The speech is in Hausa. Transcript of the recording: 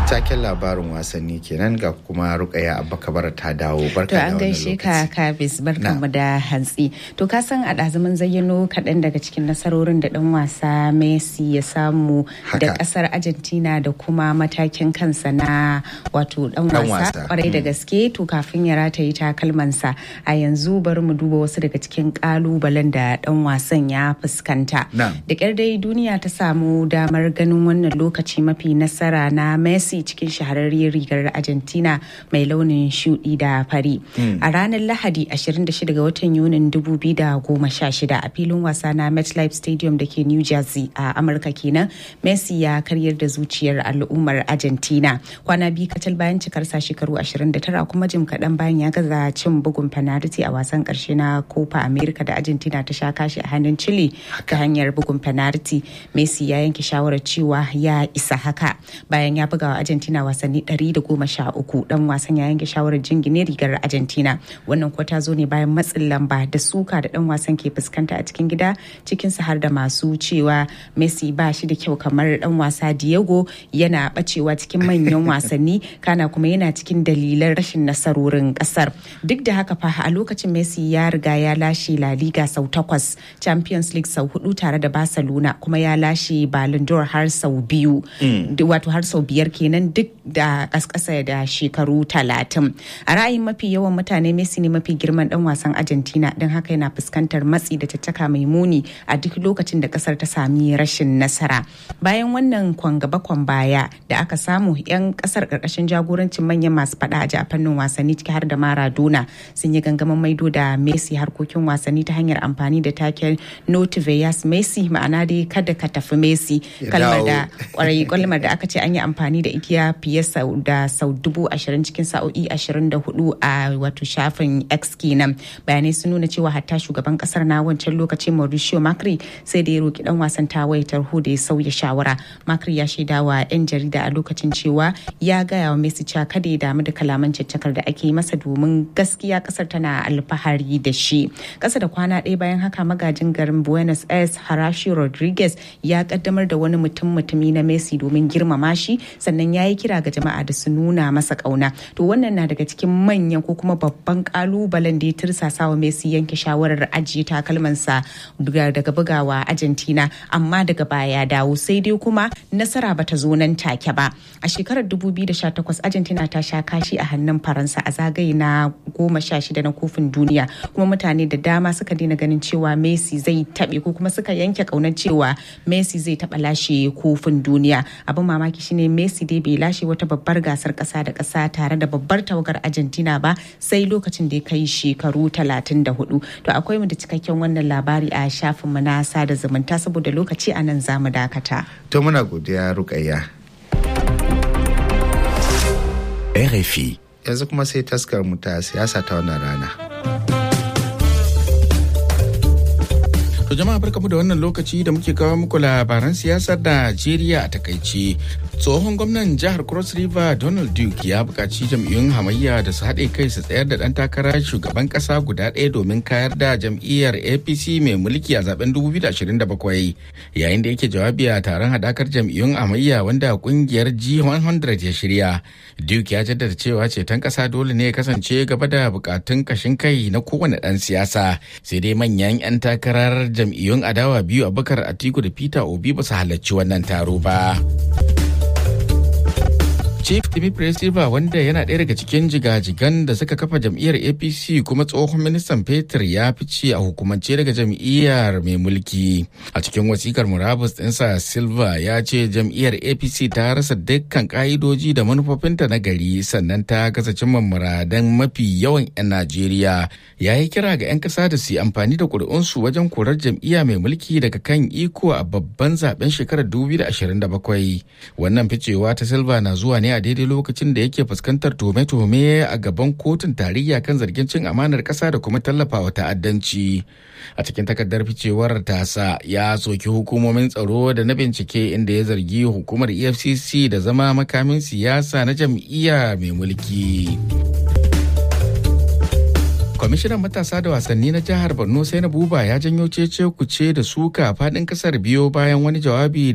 taken labarin wasanni kenan ga kuma rukaya abba kabara ta dawo barka to an gaishe ka kabis barkanmu da hantsi to ka san a ɗazumin zayyano kaɗan daga cikin nasarorin da ɗan wasa messi ya samu da ƙasar argentina da kuma matakin kansa na wato ɗan wasa kwarai da gaske to kafin ya rataye takalmansa a yanzu bari mu duba wasu daga cikin ƙalubalen da ɗan wasan ya fuskanta da ƙyar dai duniya ta samu damar ganin wannan lokaci mafi nasara na messi cikin shahararriyar rigar argentina mai launin shudi da fari a ranar lahadi 26 ga watan yunin 2016 a filin wasa na metlife stadium da ke new jersey a amurka kenan messi ya karyar da zuciyar al'ummar argentina kwana biyu kacal bayan cikarsa shekaru 29 kuma jim kaɗan bayan ya gaza cin bugun penalty a wasan ƙarshe na copa america da argentina ta sha kashi a hannun chile ta hanyar bugun penalty messi ya yanke shawarar cewa ya isa haka bayan ya buga wa argentina wasanni 113 dan wasan ya yanke shawarar jingine rigar argentina wannan kuwa ta zo ne bayan matsin lamba da suka da dan wasan ke fuskanta a cikin gida cikin su har da masu cewa messi ba shi da kyau kamar dan wasa diego yana bacewa cikin manyan wasanni kana kuma yana cikin dalilan rashin nasarorin kasar duk da haka fa a lokacin messi ya riga ya lashe la liga sau takwas champions league sau hudu tare da barcelona kuma ya lashe ballon d'or har sau biyu wato har sau biyar kenan duk da kaskasa da shekaru talatin a ra'ayin mafi yawan mutane messi ne mafi girman dan wasan argentina don haka yana fuskantar matsi da caccaka mai muni a duk lokacin da kasar ta sami rashin nasara bayan wannan kwan gaba kwan baya da aka samu yan kasar karkashin jagorancin manyan masu fada a fannin wasanni ciki har da maradona sun yi gangamin maido da messi harkokin wasanni ta hanyar amfani da taken notiveyas messi ma'ana dai kada ka tafi messi kalmar da kwarai kalmar da aka ce an yi amfani da ita fiye da sau dubu ashirin cikin sa'o'i ashirin da hudu a wato shafin x kenan bayanai sun nuna cewa hatta shugaban kasar na wancan lokacin mauricio macri sai da ya roki dan wasan tawaye tarho da ya sauya shawara macri ya shaida wa yan jarida a lokacin cewa ya gaya wa messi cewa kada ya damu da kalaman caccakar da ake masa domin gaskiya kasar tana alfahari da shi kasa da kwana ɗaya bayan haka magajin garin buenos aires harashi rodriguez ya kaddamar da wani mutum mutumi na messi domin girmama shi sannan ya yi kira ga jama'a da su nuna masa kauna to wannan na daga cikin manyan ko kuma babban kalubalen da ya tirsasa wa messi yanke shawarar ajiye takalmansa daga bugawa argentina amma daga baya ya dawo sai dai kuma nasara bata zo nan take ba a shekarar 2018 argentina ta sha kashi a hannun faransa a zagaye na goma sha shida na kofin duniya kuma mutane da dama suka daina ganin cewa messi zai taɓe ko kuma suka yanke kaunar cewa messi zai taɓa lashe kofin duniya abin mamaki shine messi dai bai lashe wata babbar gasar kasa da kasa tare da babbar tawagar argentina ba sai lokacin da ya kai shekaru 34 to akwai mu da cikakken wannan labari a shafin mu na sada zumunta saboda lokaci a nan zamu dakata to muna godiya rukayya RFI yanzu kuma sai taskar mu ta siyasa ta wannan rana To jama'a barkamu da wannan lokaci da muke kawo muku labaran siyasar Najeriya a takaice. Tsohon gwamnan jihar Cross River Donald Duke ya buƙaci jam'iyyun hamayya da su haɗe kai su tsayar da ɗan takara shugaban ƙasa guda ɗaya domin kayar da jam'iyyar APC mai mulki a zaben 2027. Yayin da yake jawabi a taron haɗakar jam'iyyun hamayya wanda ƙungiyar G100 ya shirya. Duke ya jaddada cewa ceton ƙasa dole ne ya kasance gaba da buƙatun ƙashin kai na kowane ɗan siyasa. Sai dai manyan 'yan takarar jam'iyyun adawa biyu abubakar atiku da peter obi ba su halarci wannan taro ba Chief Dimitri Silva wanda yana ɗaya daga cikin jigajigan da suka kafa jam'iyyar APC kuma tsohon ministan fetur ya fice a hukumance daga jam'iyyar mai mulki. A cikin wasikar murabus ɗinsa Silva ya ce jam'iyyar APC ta rasa dukkan ƙa'idoji da manufofinta na gari sannan ta gaza cimma muradan mafi yawan 'yan Najeriya. Ya yi kira ga 'yan ƙasa da su yi amfani da ƙuri'unsu wajen korar jam'iyya mai mulki daga kan iko a babban zaben shekarar 2027. Wannan ficewa ta Silva na zuwa ne a daidai lokacin da yake fuskantar tuhume-tuhume a gaban kotun tarayya kan zargin cin amanar ƙasa da kuma tallafawa ta'addanci. A cikin takardar ficewar tasa ya soki hukumomin tsaro da na bincike inda ya zargi hukumar EFCC da zama makamin siyasa na jam'iyya mai mulki. kwamishinan matasa da wasanni na jihar borno sai na buba ya janyo cece kuce da suka faɗin ƙasar biyo bayan wani jawabi